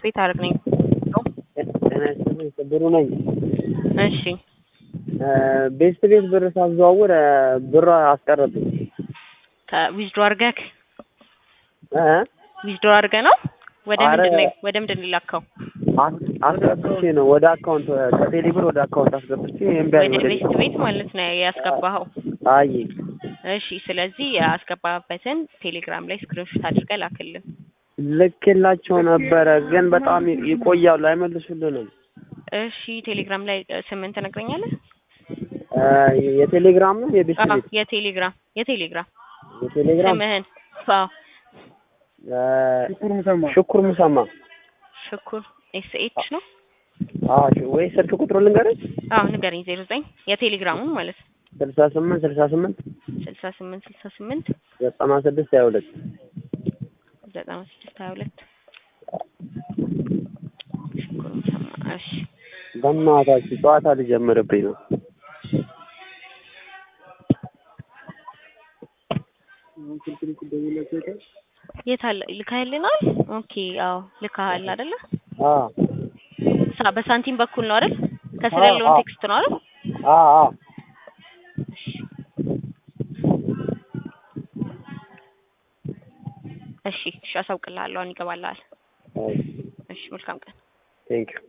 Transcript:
ቤት አድርግ ነኝ። ጤና ይስጥልኝ ክብሩ ነኝ። እሺ ቤስት ቤት ብር ሳዘዋውር ብር አስቀረብኝ። ከዊዝድሮ አድርገህ እ ዊዝድሮ አድርገህ ነው ወደ አረ- ምንድን ነው ወደ ምንድን ነው የላከው? አስ- አስገብቼ ነው ወደ አካውንት ከቴሌ ብር ወደ አካውንት አስገብቼ እምቢ አለኝ ወደ ወደ ቤስት ቤት ማለት ነው ያስገባኸው። አይ እሺ ስለዚህ ያስገባበትን ቴሌግራም ላይ ስክሪንሾት አድርገህ ላክልን። ልኬላቸው ነበረ ግን በጣም ይ- ይቆያሉ አይመልሱልንም። እሺ ቴሌግራም ላይ እ፣ ስምን ትነግረኛለህ? እ፣ የቴሌግራም ነው የቤስት አዎ ቤት የቴሌግራም የቴሌግራም የቴሌግራም ስምህን አዎ እ፣ ሽኩር ሙሰማ ሽኩር ኤስ ኤች ነው። አዎ ሽ- ወይ ስልክ ቁጥሩ ልንገርህ አዎ ንገረኝ። ዜሮ ዘጠኝ የቴሌግራሙን ማለት ነው ስልሳ ስምንት ስልሳ ስምንት ስልሳ ስምንት ስልሳ ስምንት ዘጠና ስድስት ሀያ ሁለት ዘጠና ስድስት ሀያ ሁለት ሽኩር ሙሰማ። እሺ በእናታችሁ ጨዋታ ሊጀምርብኝ ነው። የት አለ ልካህልናል? ኦኬ አዎ ልካሃል አይደለ? አዎ ሳ በሳንቲም በኩል ነው አይደል? ከስር አዎ፣ ያለውን አዎ። ቴክስት ነው አይደል? አዎ አዎ እሺ እሺ አሳውቅልሃለሁ። አሁን ይገባልሃል። አይ እሺ መልካም ቀን። ቴንኪው